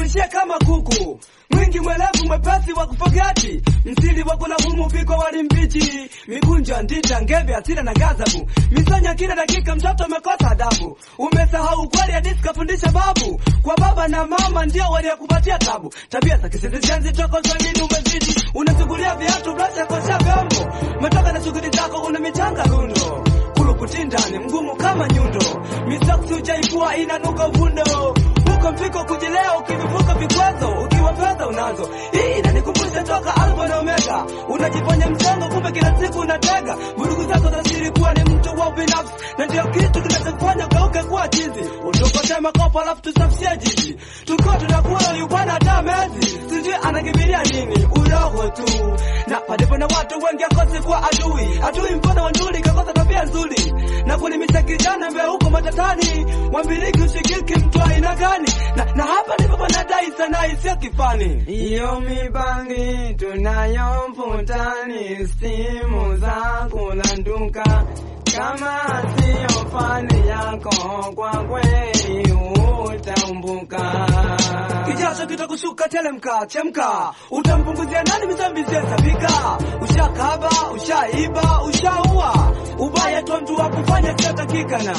uishie kama kuku mwingi mwelevu mwepesi wa kufogati msili wa kulaumu piko wali mbichi mikunjo ndita ngeve asira na gazabu misonya kila dakika mtoto umekosa adabu umesahau kweli hadisi kafundisha babu kwa baba na mama ndio waliokupatia tabu tabia za kisizizenzi toko swahili umezidi unachukulia viatu blasha kosha vyombo umetoka na shughuli zako una michanga lundo kulukutindani mgumu kama nyundo misoksi ujaikuwa inanuka uvundo huko mpiko kujilea ukivivuka vikwazo ukiwa fedha unazo hii inanikumbusha toka alfa na omega unajiponya mchongo kumbe kila siku unatega vurugu zako za siri kuwa ni mtu wa binafsi na ndio kitu kinachofanya ugeuke kuwa chizi utukote makopo alafu tusafishie jiji tukiwa tunakuwa ulibwana hata mezi sijui anakimbilia nini uroho tu na palipo na watu wengi akosi kuwa adui adui mfano wa nduli kakosa tabia nzuri na kulimisha kijana mbele huko matatani wambiliki ushikiki mtu aina gani na, na hapa ndipo panadai sana isiyo kifani Iyo mibangi tunayo mvutani, simu za kulanduka. Kama siyo fani yako, kwa kweli utaumbuka. kijasho kitakushuka telemka chemka utampunguzia nani mizambi ziyesabika ushakaba ushaiba ushaua ubaya tu mtu wa kufanya siyotakikana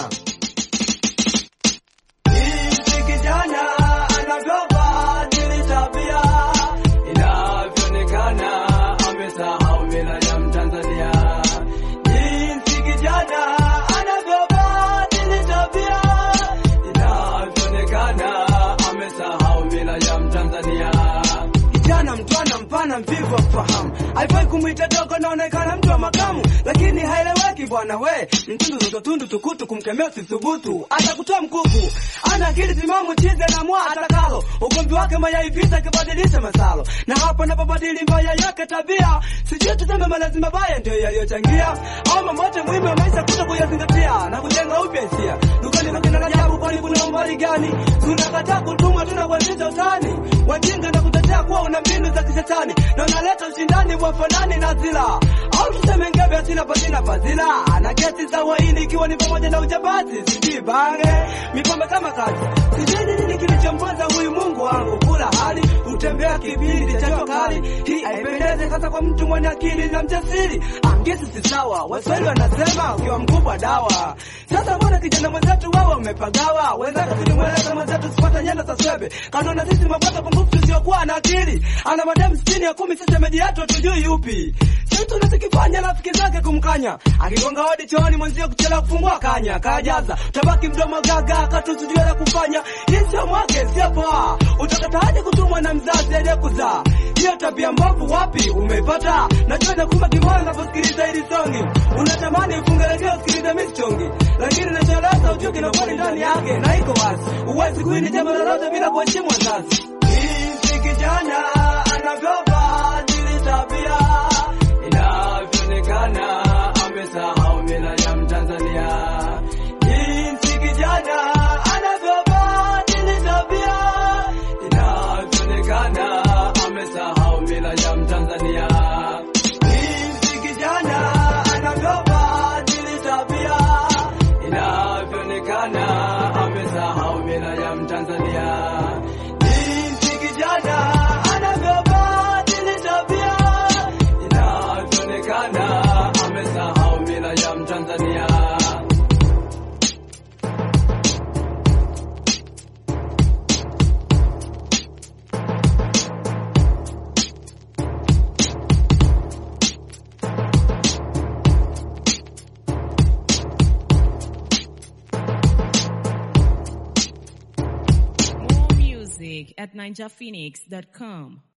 Jinsi kijana anavyobadili tabia inavyoonekana amesahau mila ya Mtanzania. Jinsi kijana anavyobadili tabia inavyoonekana amesahau mila ya Mtanzania. Kijana mtwana mpana mvivu wa kufahamu, haifai kumwita dogo, naonekana mtu wa makamu, lakini haeleweki bwana we. Mtundu zototundu tukutu, kumkemea usithubutu, atakutoa mkuku. Ana akili timamu, chize na mwa atakalo, ugomvi wake mayai vita kibadilisha masalo, na hapo napobadili mbaya yake tabia, sijui tuseme malezi mabaya ndio yaliyochangia, au mamote muhimu ya maisha kuto kuyazingatia na kujenga upya hisia. Dukani kakina rajabu, kwani kuna umbali gani? Tunakataa kutumwa, tunakuanzisha utani, wajinga na kutetea kuwa una mbinu za kishetani na unaleta ushindani wa fanani na zila au tuseme ngebe asina pasina fadhila na kesi za uhaini ikiwa ni pamoja na ujambazi sijui bange mipambe kama kazi sijui ni nini kilichomponza huyu mungu wangu kula hali utembea kipindi cha jua kali hii haipendeze hasa kwa mtu mwenye akili na mjasiri angesi si sawa waswahili wanasema ukiwa mkubwa dawa sasa mbona kijana mwenzetu wewe umepagawa wenzake tulimweleza mwenzetu sipata nyenda za swebe kanona sisi mabaka pungufu tusiokuwa na akili ana mademu sitini ya kumi sisi meji yetu hatujui yupi sisi tunachokifanya rafiki zake kumkanya akigonga hodi chooni mwenzio kuchelewa kufungua kanya kajaza tabaki mdomo gaga katusujue la kufanya hii sio mwake sio poa utakataje kutumwa na mzazi aliyekuzaa hiyo tabia mbovu wapi umeipata najua nakuma kimoyo unaposikiliza hili songi unatamani ufungelegea usikilize misichongi lakini nacholeza ujue kinakweli ndani yake na iko wazi huwezi kuini jambo lolote bila kuheshimu wazazi jinsi kijana anavyobadili tabia inavyoonekana amesahau mila ya Mtanzania. Jinsi kijana anavyobadili tabia inavyoonekana amesahau mila ya Mtanzania. Jinsi kijana anavyobadili tabia inavyoonekana amesahau mila ya Mtanzania. Jinsi kijana anavyobadili tabia inavyoonekana amesahau mila ya Mtanzania. More music at ninjaphoenix.com.